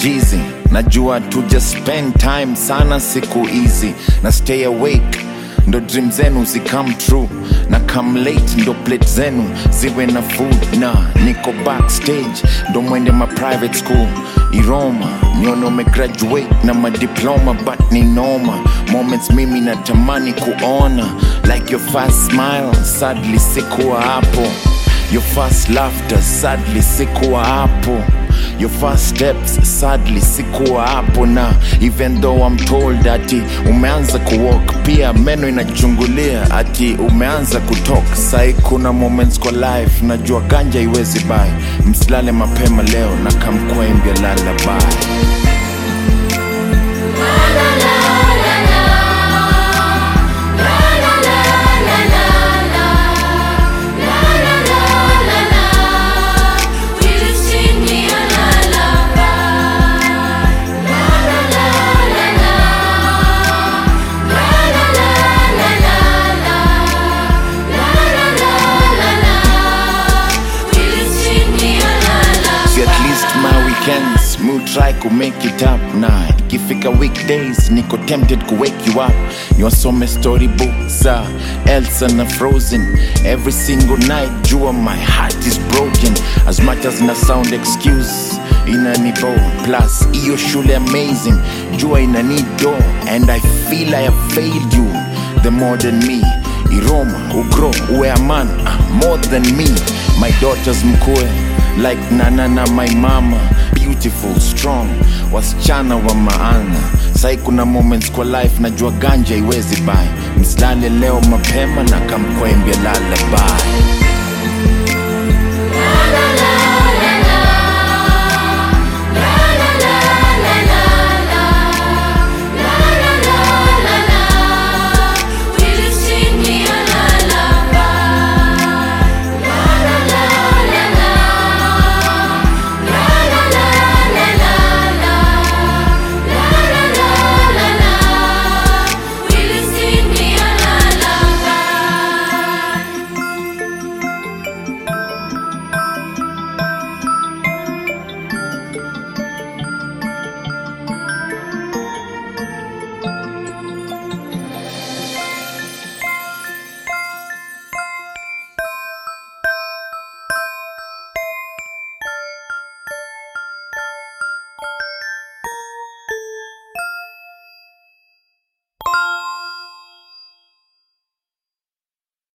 jizi najua tuja spend time sana siku hizi na stay awake ndo dream zenu zicome true na come late ndo plate zenu ziwe na food na niko backstage ndo mwende ma private school iroma nione umegraduate na madiploma but ni noma moments mimi natamani kuona like your first smile sadly sikuwa hapo your first laughter sadly sikuwa hapo your first steps sadly sikuwa hapo na even though I'm told ati umeanza kuwalk pia meno inachungulia ati umeanza kutok sai kuna moments kwa life najua ganja iwezi bai msilale mapema leo na kamkwembia lalabai See at least my weekends mu try to make it up na ikifika weekdays niko tempted to wake you up niwasome storybooks za Elsa na Frozen every single night jua my heart is broken as much as na sound excuse inanibo plus iyo shule amazing jua inanido and I feel I have failed you the more than me iroma ugro uwe a man ah, more than me my daughters mkue like nana na my mama beautiful strong wasichana wa maana sai kuna moments kwa life najua ganja iwezi bai msilale leo mapema na kamkwembia lalabai